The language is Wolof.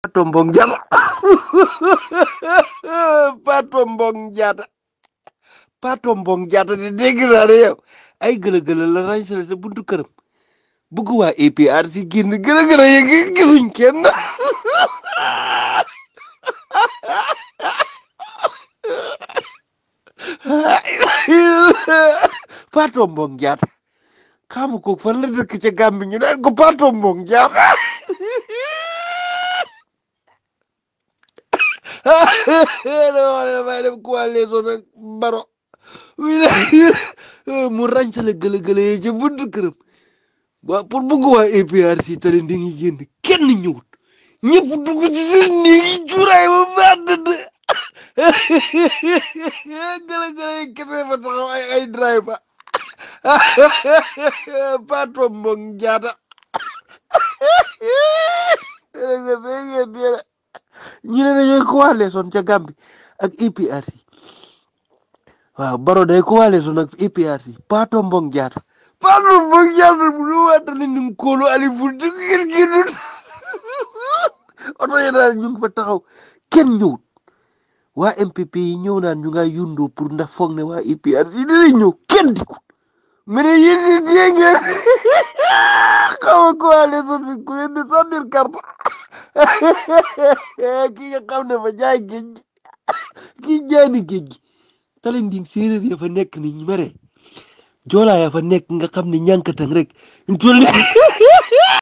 Pato Mbong Jaata Pato Mbong Jaata Pato Mbong Jaata de dégg naa ne yow ay gëlë-gëlë la ràñsale sa buntu këram bëgg waa APR si génn gëlë-gëlë yi gisuñ kenn Pato Mbong Jaata xamu ko fan la dëkk ca Gàmbi ñu naan ko Pato Mbong Jaata dama ne damay def coalition nag Baro mu ràñsale gëlë-gëlë yi ca buntu këram waa pour bëgg waa APR si tali di ngi génn kenn ñëwut ñëpp dugg ci seen néegi cuuraay ba baax dëdd gëlë-gëlë yi kese fa taxaw ay ay driver Pato Mbong Jaata ñu ne dañuy coalition ca Gàmbi ak APRC waaw Baro day coalition ak APRC Pato Mbong Jaata Pato Mbong Jaata bu lu waatale ni mu kóolu ali bu dëgg kenn génnul oto yi daal ñu ngi fa taxaw kenn ñëwut waa MPP yi ñëw naan ñu nga yundoo pour ndax foog ne waa APRC dinañ ñëw kenn dikut mais ne yéen nit yee ngeen xaw a coalition bi ku leen di sànnil carte ki nga xam ne fa jaay géej gi kii jaani géej gi Talinding séeréer ya fa nekk ni ñu mere joolaa ya fa nekk nga xam ne ñànkatang rek ñu toll